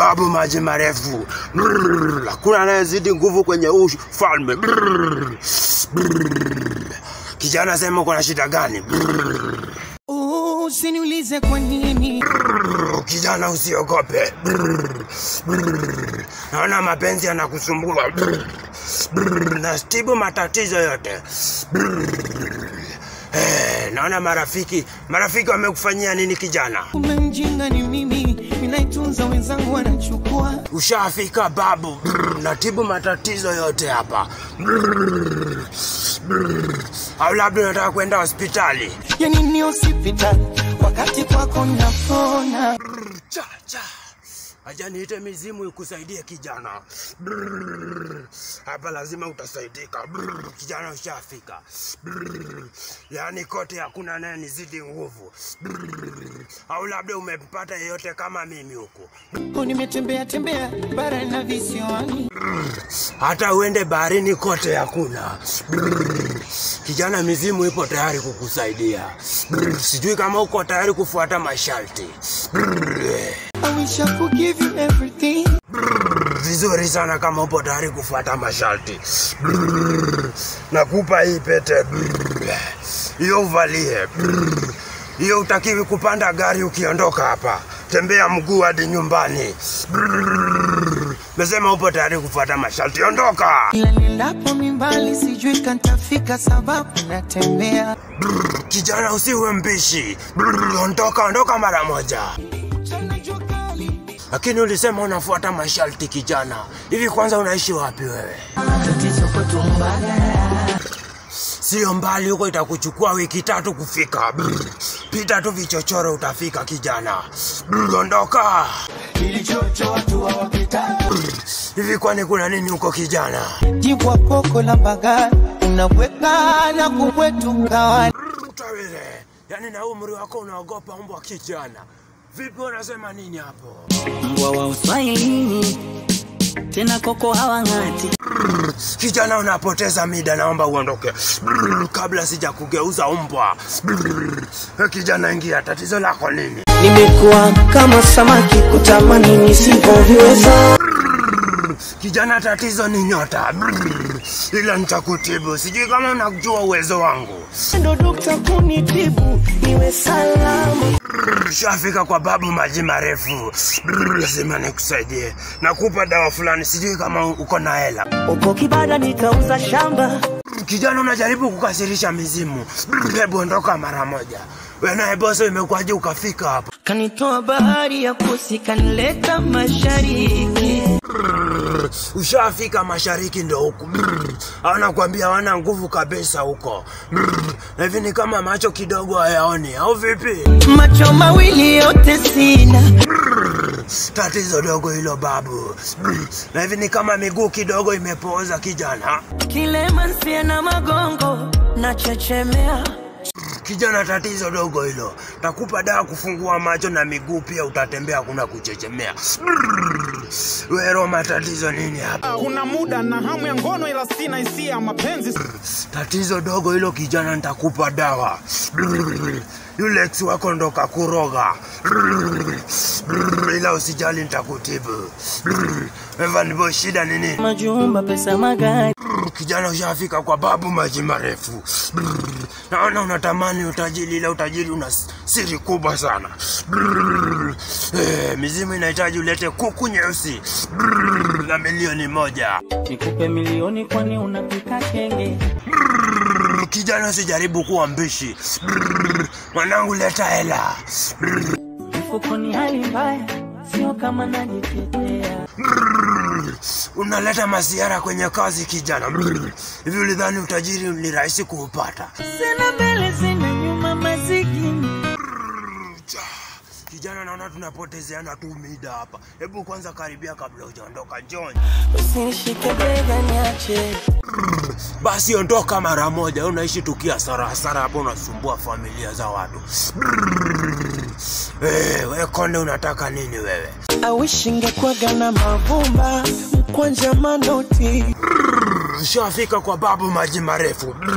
babu maji marefu. Brrr, Hakuna anayezidi nguvu kwenye huu ufalme. Brrr, brrr. Kijana, sema uko na shida gani? Brrr. Usiniulize kwa nini Brrr, Kijana, usiogope. Brrr, brrr. Naona mapenzi yanakusumbua. Brrr, brrr. Nastibu matatizo yote. Brrr. Eh, naona marafiki marafiki wamekufanyia nini kijana? kumbe mjinga ni mimi, ninaitunza wenzangu wanachukua. Ushafika babu. Brrr, natibu matatizo yote hapa. Brrr, brrr. Au labda unataka kwenda hospitali? Yani ni hospitali wakati kwako napona. cha cha acha niite mizimu ikusaidie kijana Brrr. hapa lazima utasaidika Brrr. kijana ushafika Brrr. yaani kote hakuna naye nizidi nguvu Brrr. au labda umempata yeyote kama mimi huku Ko nimetembea tembea bara na visiwani, hata uende baharini kote hakuna Brrr. kijana mizimu ipo tayari kukusaidia Brrr. sijui kama uko tayari kufuata masharti Brrr. I wish I could give you everything. vizuri sana kama upo tayari kufuata masharti. Brrr. Nakupa hii pete Brrr. hiyo uvalie. Brrr. Hiyo utakiwi kupanda gari ukiondoka hapa, tembea mguu hadi nyumbani. Brrr. Mesema upo tayari kufuata masharti, ondoka. Ila niendapo mimbali sijui kantafika, sababu natembea Brrr. Kijana usiwe mbishi. Brrr. Ondoka, ondoka mara moja. Mchana jua kali. Lakini ulisema unafuata masharti kijana. Hivi kwanza unaishi wapi wewe? Tatizo kwetu Mbagala. Sio mbali huko, itakuchukua wiki tatu kufika. Brr. Pita tu vichochoro utafika kijana. Brr, Ondoka Kilichocho watu hawapita. hivi, kwani kuna nini huko kijana? Jibwa koko la Mbagala unaweka na kubwetuka wani. Brr, Utawile, yaani na umri wako unaogopa mbwa kijana? Vipi, unasema nini hapo? mbwa wa uswahilini tena koko hawang'ati Kijana, unapoteza mida, naomba uondoke Brr, kabla sija kugeuza umbwa. Brr, Kijana, ingia, tatizo lako nini? nimekuwa kama samaki kutamani nisivyoviweza Kijana, tatizo ni nyota. Brr, Ila nitakutibu, sijui kama unajua uwezo wangu. ndo dokta kunitibu niwe salama Brr, Shafika kwa babu maji marefu. Brr, Lazima nikusaidie, nakupa dawa fulani, sijui kama uko na hela. uko kibada nikauza shamba Brr, Kijana, unajaribu kukasirisha mizimu. Brr, Hebu ondoka mara moja. Wewe naye bosi, imekuwaje ukafika hapa? kanitoa bahari ya kusi kanileta mashariki Brr, Ushafika mashariki ndo huku. Brr, Au nakwambia wana nguvu kabisa huko. Brr, Na hivi ni kama macho kidogo hayaoni, au vipi? macho mawili yote sina Tatizo dogo hilo babu. Brr, Na hivi ni kama miguu kidogo imepooza kijana. kilema nsie na magongo na chechemea Kijana, tatizo dogo hilo. Takupa dawa kufungua macho na miguu pia, utatembea kuna kuchechemea. Brr, We Roma, tatizo nini hapa? kuna muda na hamu ya ngono ila sina hisia ya mapenzi Tatizo dogo hilo kijana, nitakupa dawa. Brr, Yule ex wako ndo kakuroga. Brr, brr, Ila usijali, nitakutibu. Brr, Evan Boy, shida ni nini? majumba pesa magari Brr, Kijana, ushafika kwa babu maji marefu. Brr, Naona unatamani utajiri, ila utajiri una s- siri kubwa sana. Brr, eh, Mizimu inahitaji ulete kuku nyeusi Brr, na milioni moja. nikupe milioni kwani unapika kenge Brr, Kijana, usijaribu kuwa mbishi. Brr, Mwanangu, leta hela. Brr, mfukoni hali mbaya sio kama najitetea brr, Unaleta masiara kwenye kazi kijana. Brr, Hivi ulidhani utajiri ni rahisi kuupata? sina mbele sina nyuma masikini Cha, Kijana, naona tunapotezeana tu mida hapa. Hebu kwanza karibia kabla hujaondoka. John, usinishike bega niache basi ondoka mara moja. Unaishi tukia hasara hasara hapa, unasumbua familia za watu. Brrr. Eh, we konde, unataka nini wewe? awishi ngekwaga na mavumba mkwanja manoti Ushafika kwa babu maji marefu. Brrr.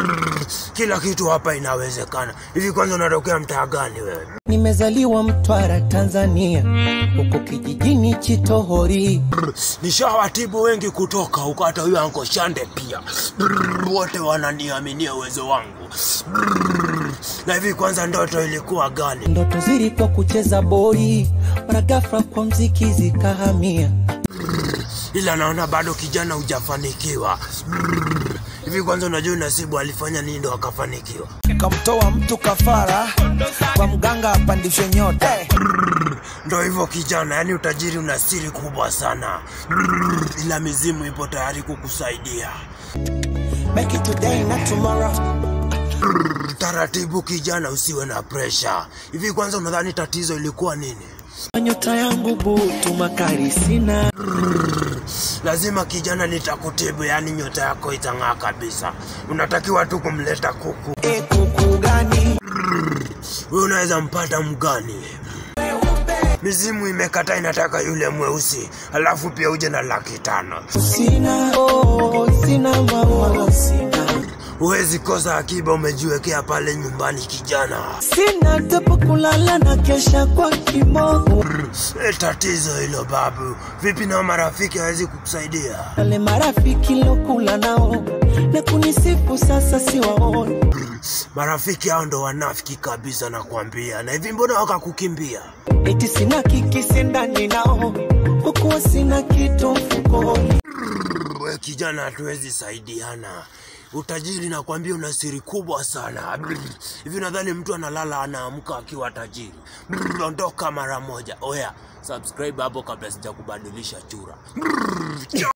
Kila kitu hapa inawezekana. Hivi kwanza unatokea mtaa gani wewe? Nimezaliwa Mtwara, Tanzania, huko kijijini Chitohori. Nishawatibu wengi kutoka huko, hata huyo Anko Shande pia. Wote wananiaminia uwezo wangu. Na hivi kwanza ndoto ilikuwa gani? Ndoto zilikuwa kucheza boli, mara ghafla kwa mziki zikahamia. ila naona bado kijana hujafanikiwa. Hivi kwanza unajua Nasibu alifanya nini ndo akafanikiwa? Kamtoa mtu kafara kwa mganga apandishe nyota. Ndo hivyo kijana, yani utajiri una siri kubwa sana, ila mizimu ipo tayari kukusaidia. Make it today na tomorrow. Taratibu kijana, usiwe na presha. Hivi kwanza unadhani tatizo ilikuwa nini? Nyota yangu butu makari sina. Lazima kijana, nitakutibu, yani nyota yako itang'aa kabisa. Unatakiwa tu kumleta kuku. E, kuku gani? Wewe unaweza mpata mgani? Mizimu imekata, inataka yule mweusi, alafu pia uje na laki tano. Sina, oh, sina mama, sina. Huwezi kosa akiba umejiwekea pale nyumbani kijana. Sina tapo kulala na kesha kwa kimogo. E, tatizo hilo babu. Vipi na marafiki hawezi kukusaidia? Wale marafiki lokula nao na kunisifu sasa siwaoni. Marafiki hao ndo wanafiki kabisa, nakwambia. Na hivi mbona wakakukimbia? Eti sina kikisi ndani nao hukuwa sina kitu mfukoni. We kijana, hatuwezi saidiana. Utajiri nakwambia una siri kubwa sana. Hivi nadhani mtu analala anaamka akiwa tajiri. Ondoka mara moja. Oya, subscribe hapo kabla sijakubadilisha chura.